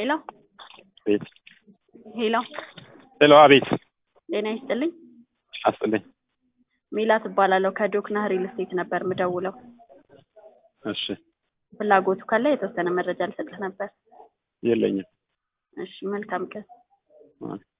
ሄሎ ቤት ሄሎ ሄሎ፣ አቤት ጤና ይስጥልኝ። አስጥልኝ። ሜላት እባላለሁ ከዶክና ሪል ስቴት ነበር ምደውለው። እሺ፣ ፍላጎቱ ካለ የተወሰነ መረጃ ልሰጥህ ነበር። የለኝም። እሺ፣ መልካም ቀን። አይ